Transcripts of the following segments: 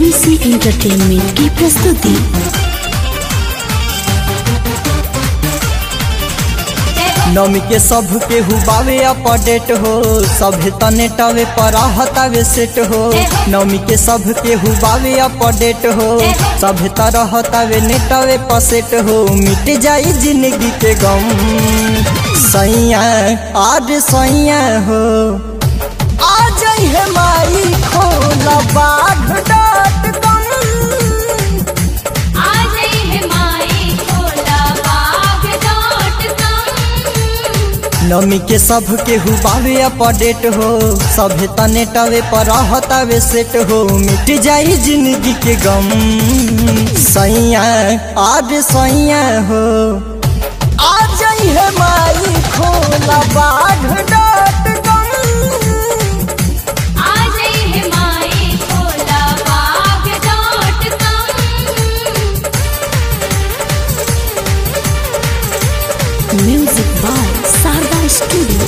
ABC entertainment की प्रस्तुति नमी के सब के हुबावे अपडेट हो सभे तने टवे पर हतावे सेट हो नमी के सब के हुबावे अपडेट हो सभे तरह तवे नेटवे पर सेट हो मिट जाई जिंदगी के गम सैया आज सैया हो आ जाई है माई खोला बाढ़ डॉट कॉम नमी के सब के हुबावे अपडेट हो सभे तने टवे पर हतावे सेट हो मिट जाई जिंदगी के गम सैया आज सैया हो आ जाई है माई खोला बाढ़ dot com music by Sharda studio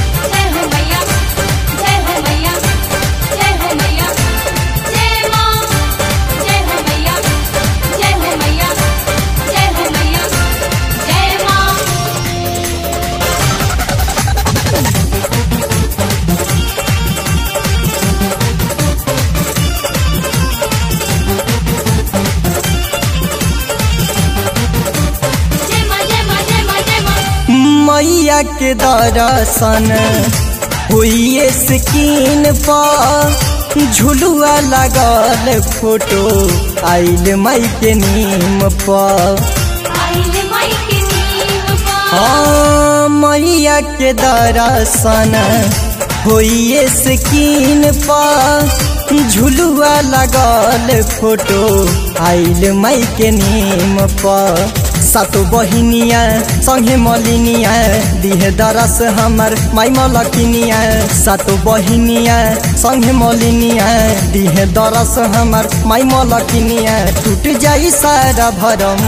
मैया के दर्शन हुई स्किन पर झुलुआ लगल फोटो आइल माई के नीम पर हाँ, मैया के दर्शन हुई स्किन पर झुलुआ लगल फोटो आइल माई के नीम पर सातो बहिनिया संगे मलिनिया दिहे दरस हमर माई मलकिनिया सातो बहिनिया संगे मलिनिया दिहे दरस हमर माई मलकिनिया टूट जाई सारा भरम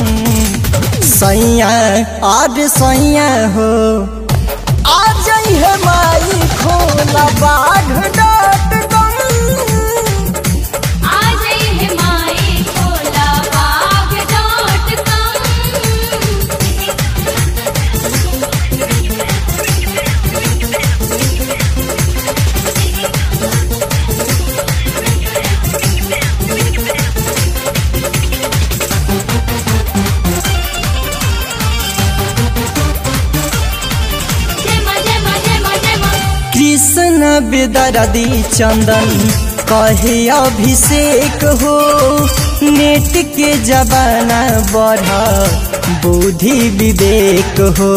सैया आज सैया हो आ जाई है माई खोला बाढ़ डॉट कॉम कृष्ण बेदरदी चंदन कहे अभिषेक हो नेट के जमाना बढ़ा बुद्धि विवेक हो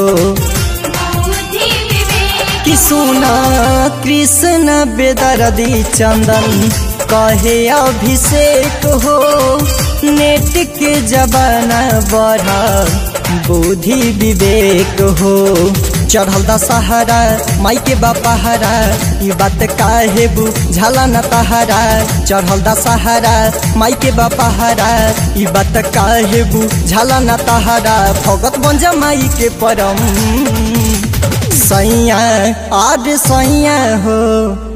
कि सुना कृष्ण बेदरदी चंदन कहे अभिषेक हो नेट के जमाना बढ़ा बुद्धि विवेक हो चढ़ल दशहरा माई के बापहरा ई बात काहे बुझला न तहरा चढ़ल दशहरा माई के बापहरा ई बात काहे बुझला न तहरा भगत बंजा माई के परम सैया आज सैया हो